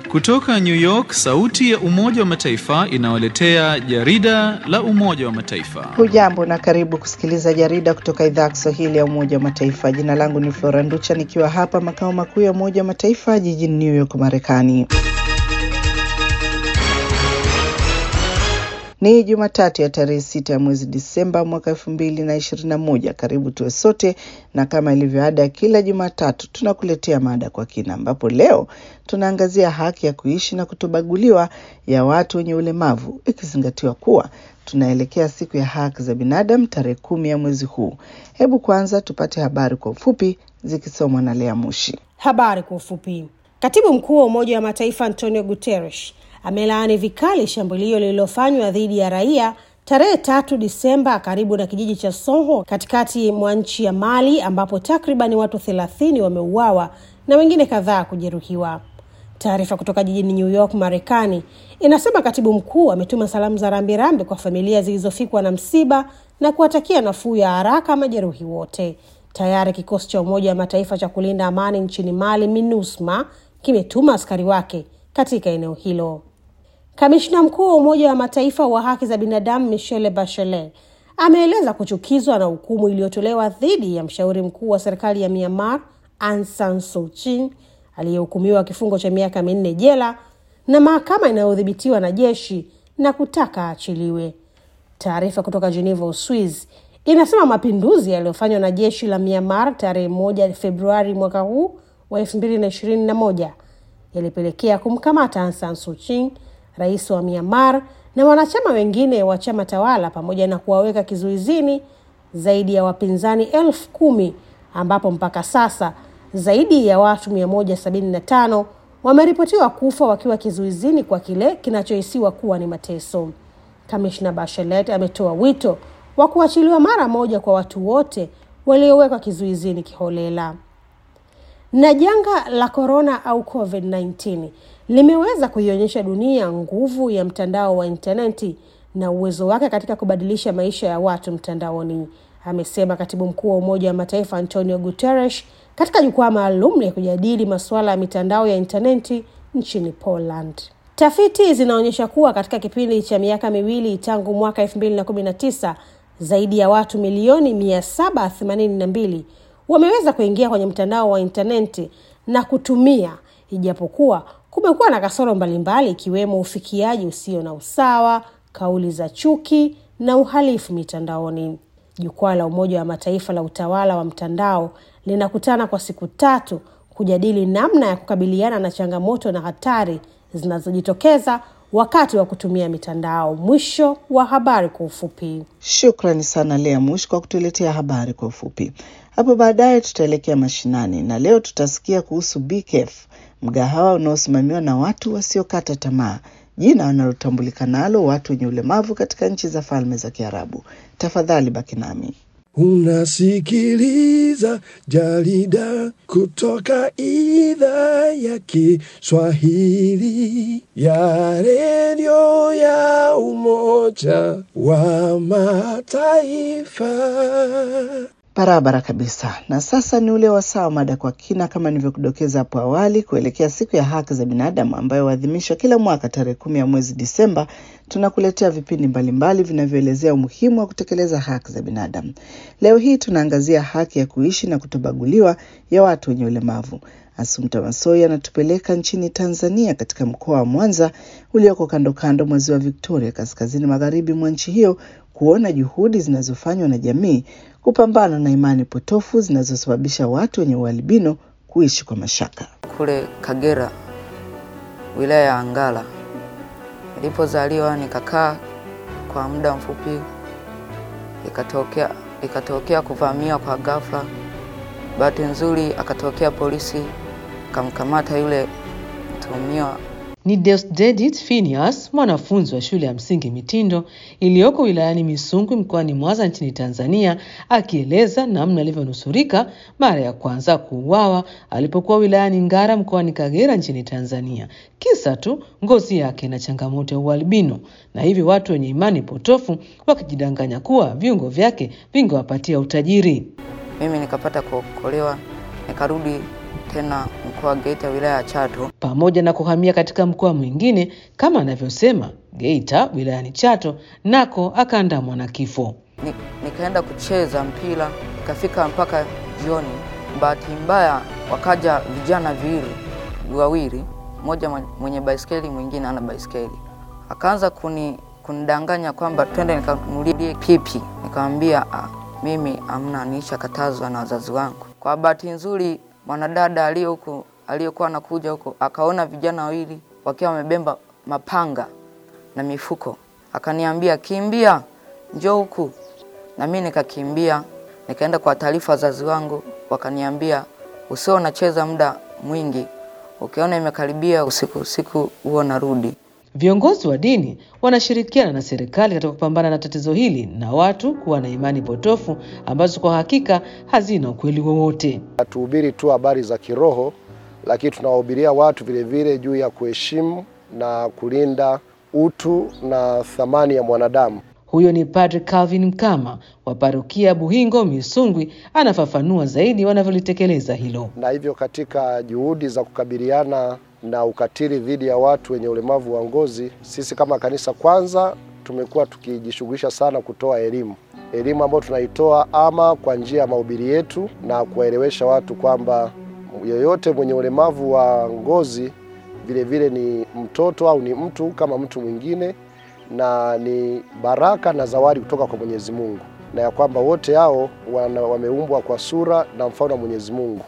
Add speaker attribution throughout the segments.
Speaker 1: Kutoka New York, sauti ya Umoja wa Mataifa inawaletea jarida la Umoja wa Mataifa.
Speaker 2: Hujambo na karibu kusikiliza jarida kutoka idhaa ya Kiswahili ya Umoja wa Mataifa. Jina langu ni Flora Nducha nikiwa hapa makao makuu ya Umoja wa Mataifa jijini New York, Marekani. Ni Jumatatu ya tarehe sita ya mwezi Disemba mwaka elfu mbili na ishirini na moja. Karibu tuwe sote, na kama ilivyo ada ya kila Jumatatu tunakuletea mada kwa kina, ambapo leo tunaangazia haki ya kuishi na kutobaguliwa ya watu wenye ulemavu, ikizingatiwa kuwa tunaelekea siku ya haki za binadamu tarehe kumi ya mwezi huu. Hebu kwanza tupate habari kwa ufupi zikisomwa na Lea Mushi.
Speaker 3: Habari kwa ufupi. Katibu mkuu wa Umoja wa Mataifa Antonio Guterres amelaani vikali shambulio lililofanywa dhidi ya raia tarehe tatu Disemba karibu na kijiji cha Soho katikati mwa nchi ya Mali ambapo takribani watu thelathini wameuawa na wengine kadhaa kujeruhiwa. Taarifa kutoka jijini New York, Marekani inasema katibu mkuu ametuma salamu za rambirambi kwa familia zilizofikwa na msiba na kuwatakia nafuu ya haraka majeruhi wote. Tayari kikosi cha Umoja wa Mataifa cha kulinda amani nchini Mali, MINUSMA, kimetuma askari wake katika eneo hilo. Kamishna mkuu wa Umoja wa Mataifa wa haki za binadamu Michelle Bachelet ameeleza kuchukizwa na hukumu iliyotolewa dhidi ya mshauri mkuu wa serikali ya Myanmar Aung San Suu Kyi aliyehukumiwa kifungo cha miaka minne jela na mahakama inayodhibitiwa na jeshi na kutaka aachiliwe. Taarifa kutoka Geneva, Uswizi inasema mapinduzi yaliyofanywa na jeshi la Myanmar tarehe moja Februari mwaka huu wa elfu mbili na ishirini na moja yalipelekea kumkamata Aung San Suu Kyi rais wa Myanmar na wanachama wengine wa chama tawala pamoja na kuwaweka kizuizini zaidi ya wapinzani elfu kumi ambapo mpaka sasa zaidi ya watu 175 wameripotiwa kufa wakiwa kizuizini kwa kile kinachohisiwa kuwa ni mateso. Kamishna Bachelet ametoa wito wa kuachiliwa mara moja kwa watu wote waliowekwa kizuizini kiholela. Na janga la korona au COVID-19 limeweza kuionyesha dunia nguvu ya mtandao wa intaneti na uwezo wake katika kubadilisha maisha ya watu mtandaoni, amesema katibu mkuu wa Umoja wa Mataifa Antonio Guterres katika jukwaa maalum la kujadili masuala ya mitandao ya intaneti nchini Poland. Tafiti zinaonyesha kuwa katika kipindi cha miaka miwili tangu mwaka 2019 zaidi ya watu milioni 782 wameweza kuingia kwenye mtandao wa intaneti na kutumia, ijapokuwa kumekuwa na kasoro mbalimbali ikiwemo ufikiaji usio na usawa, kauli za chuki na uhalifu mitandaoni. Jukwaa la Umoja wa Mataifa la utawala wa mtandao linakutana kwa siku tatu kujadili namna ya kukabiliana na changamoto na hatari zinazojitokeza wakati wa kutumia mitandao. Mwisho wa habari kwa ufupi.
Speaker 2: Shukrani sana Lea Mush kwa kutuletea habari kwa ufupi. Hapo baadaye tutaelekea mashinani na leo tutasikia kuhusu BKF, mgahawa unaosimamiwa na watu wasiokata tamaa, jina wanalotambulika nalo watu wenye ulemavu katika nchi za Falme za Kiarabu. Tafadhali baki nami.
Speaker 4: Unasikiliza jarida kutoka idhaa ya Kiswahili ya redio ya Umoja wa Mataifa.
Speaker 2: Barabara kabisa. Na sasa ni ule wasaa wa mada kwa kina, kama nilivyokudokeza hapo awali, kuelekea siku ya haki za binadamu ambayo huadhimishwa kila mwaka tarehe kumi ya mwezi Disemba. Tunakuletea vipindi mbalimbali vinavyoelezea umuhimu wa kutekeleza haki za binadamu. Leo hii tunaangazia haki ya kuishi na kutobaguliwa ya watu wenye ulemavu. Asumta Masoi anatupeleka nchini Tanzania, katika mkoa wa Mwanza ulioko kando kando mwa ziwa Victoria, kaskazini magharibi mwa nchi hiyo, kuona juhudi zinazofanywa na jamii kupambana na imani potofu zinazosababisha watu wenye ualbino kuishi kwa mashaka.
Speaker 5: Kule Kagera, wilaya ya Ngara, nilipozaliwa nikakaa kwa muda mfupi, ikatokea ikatokea kuvamiwa kwa ghafla. Bahati nzuri akatokea polisi akamkamata yule mtuhumiwa.
Speaker 6: Ni Deusdedit Phineas, mwanafunzi wa shule ya msingi Mitindo iliyoko wilayani Misungwi mkoani Mwanza nchini Tanzania, akieleza namna alivyonusurika mara ya kwanza kuuawa alipokuwa wilayani Ngara mkoani Kagera nchini Tanzania. Kisa tu ngozi yake na changamoto ya ualbino, na hivi watu wenye imani potofu wakijidanganya kuwa viungo vyake vingewapatia utajiri.
Speaker 5: Mimi nikapata kuokolewa, nikarudi tena mkoa wa Geita, wilaya ya Chato.
Speaker 6: pamoja na kuhamia katika mkoa mwingine kama anavyosema Geita wilayani Chato, nako akaandamwa na kifo.
Speaker 5: Ni, nikaenda kucheza mpira ikafika mpaka jioni. Bahati mbaya wakaja vijana viwili wawili, mmoja mwen- mwenye baiskeli mwingine ana baiskeli, akaanza kuni kunidanganya kwamba twende nikanunulie pipi. Nikamwambia "Ah, mimi amna, nishakatazwa na wazazi wangu. Kwa bahati nzuri mwanadada aliye huko aliyekuwa anakuja huko akaona vijana wawili wakiwa wamebeba mapanga na mifuko, akaniambia kimbia, njoo huku na mimi nikakimbia, nikaenda kwa taarifa wazazi wangu, wakaniambia usio unacheza muda mwingi, ukiona imekaribia usiku usiku huo narudi.
Speaker 6: Viongozi wa dini wanashirikiana na serikali katika kupambana na tatizo hili na watu kuwa na imani potofu ambazo kwa hakika hazina ukweli wowote.
Speaker 7: Hatuhubiri tu habari za kiroho, lakini tunawahubiria watu vile vile juu ya kuheshimu na kulinda utu na thamani ya mwanadamu.
Speaker 6: Huyo ni Padre Calvin Mkama wa parokia Buhingo Misungwi, anafafanua zaidi wanavyolitekeleza hilo.
Speaker 7: Na hivyo katika juhudi za kukabiliana na ukatili dhidi ya watu wenye ulemavu wa ngozi, sisi kama kanisa kwanza tumekuwa tukijishughulisha sana kutoa elimu, elimu ambayo tunaitoa ama kwa njia ya mahubiri yetu na kuwaelewesha watu kwamba yoyote mwenye ulemavu wa ngozi vile vile ni mtoto au ni mtu kama mtu mwingine, na ni baraka na zawadi kutoka kwa Mwenyezi Mungu, na ya kwamba wote hao wana, wameumbwa kwa sura na mfano wa Mwenyezi Mungu.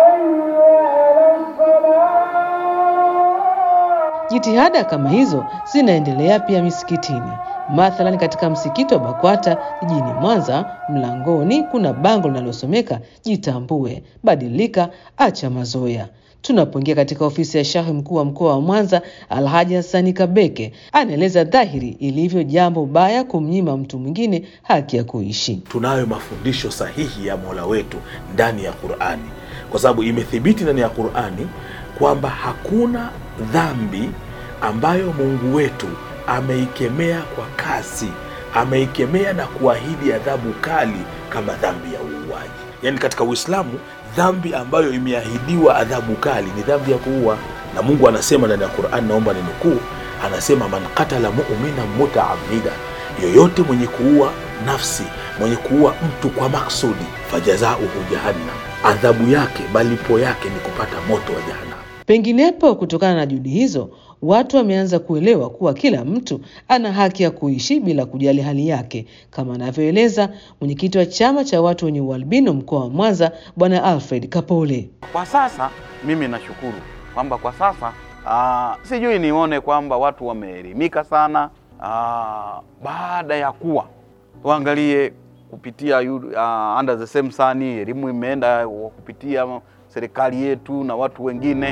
Speaker 6: Jitihada kama hizo zinaendelea pia misikitini. Mathalan, katika msikiti wa BAKWATA jijini Mwanza, mlangoni kuna bango linalosomeka jitambue, badilika, acha mazoea. Tunapoingia katika ofisi ya shahi mkuu wa mkoa wa Mwanza, Alhaji Hassani Kabeke anaeleza dhahiri ilivyo jambo baya kumnyima mtu mwingine haki ya kuishi.
Speaker 8: tunayo mafundisho sahihi ya Mola wetu ndani ya Qur'ani, kwa sababu imethibiti ndani ya Qur'ani kwamba hakuna dhambi ambayo Mungu wetu ameikemea kwa kasi, ameikemea na kuahidi adhabu kali kama dhambi ya uuaji. Yaani katika Uislamu dhambi ambayo imeahidiwa adhabu kali ni dhambi ya kuua, na Mungu anasema ndani ya Qur'ani, naomba ninukuu, anasema man qatala mu'mina mutaamida, yoyote mwenye kuua nafsi mwenye kuua mtu kwa maksudi, fajazauhu jahannam, adhabu yake malipo yake ni kupata moto wa jahannam.
Speaker 6: Penginepo, kutokana na juhudi hizo, watu wameanza kuelewa kuwa kila mtu ana haki ya kuishi bila kujali hali yake, kama anavyoeleza mwenyekiti wa chama cha watu wenye ualbino mkoa wa Mwanza, Bwana Alfred Kapole.
Speaker 9: Kwa sasa mimi nashukuru kwamba kwa sasa aa, sijui nione kwamba watu wameelimika sana aa, baada ya kuwa tuangalie kupitia yu- uh, under the same sun, elimu imeenda kupitia serikali yetu na watu wengine.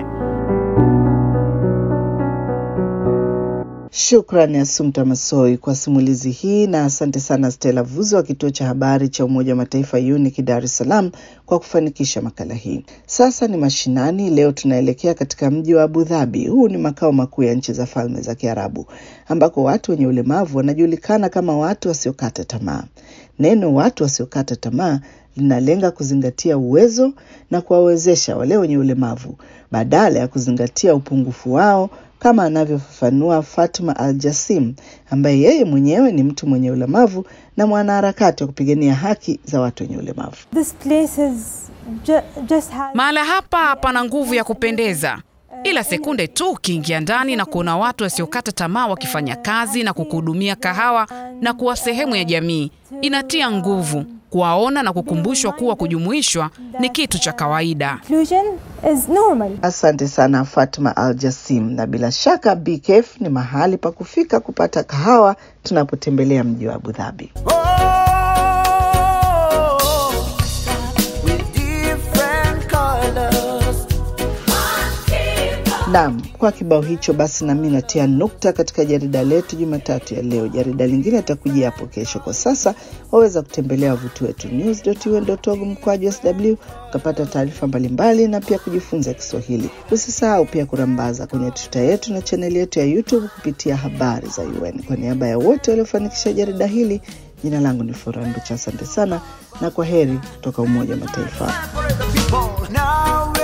Speaker 2: Shukrani Asumta Masoi kwa simulizi hii, na asante sana Stella Vuzo wa kituo cha habari cha Umoja wa Mataifa UNIC Dar es Salaam kwa kufanikisha makala hii. Sasa ni mashinani. Leo tunaelekea katika mji wa Abu Dhabi. Huu ni makao makuu ya nchi za Falme za Kiarabu, ambako watu wenye ulemavu wanajulikana kama watu wasiokata tamaa. Neno watu wasiokata tamaa linalenga kuzingatia uwezo na kuwawezesha wale wenye ulemavu badala ya kuzingatia upungufu wao kama anavyofafanua Fatma Al Jasim ambaye yeye mwenyewe ni mtu mwenye ulemavu na mwanaharakati wa kupigania haki za watu wenye ulemavu.
Speaker 10: This place is ju just has
Speaker 11: Mahala hapa pana nguvu ya kupendeza, ila sekunde tu ukiingia ndani na kuona watu wasiokata tamaa wakifanya kazi na kukuhudumia kahawa na kuwa sehemu ya jamii, inatia nguvu kuwaona na kukumbushwa kuwa kujumuishwa ni kitu cha kawaida.
Speaker 10: inclusion is normal.
Speaker 2: Asante sana Fatma Al Jasim, na bila shaka BKF ni mahali pa kufika kupata kahawa tunapotembelea mji wa Abu Dhabi. Naam, kwa kibao hicho basi nami natia nukta katika jarida letu Jumatatu ya leo. Jarida lingine litakujia hapo kesho. Kwa sasa waweza kutembelea wavuti wetu news.un.org mkwaju sw ukapata taarifa mbalimbali na pia kujifunza Kiswahili. Usisahau pia kurambaza kwenye tuta yetu na chaneli yetu ya YouTube kupitia habari za UN. Kwa niaba ya wote waliofanikisha jarida hili, jina langu ni Furaha Nducha. Asante sana na kwa heri kutoka Umoja wa Mataifa.
Speaker 12: Now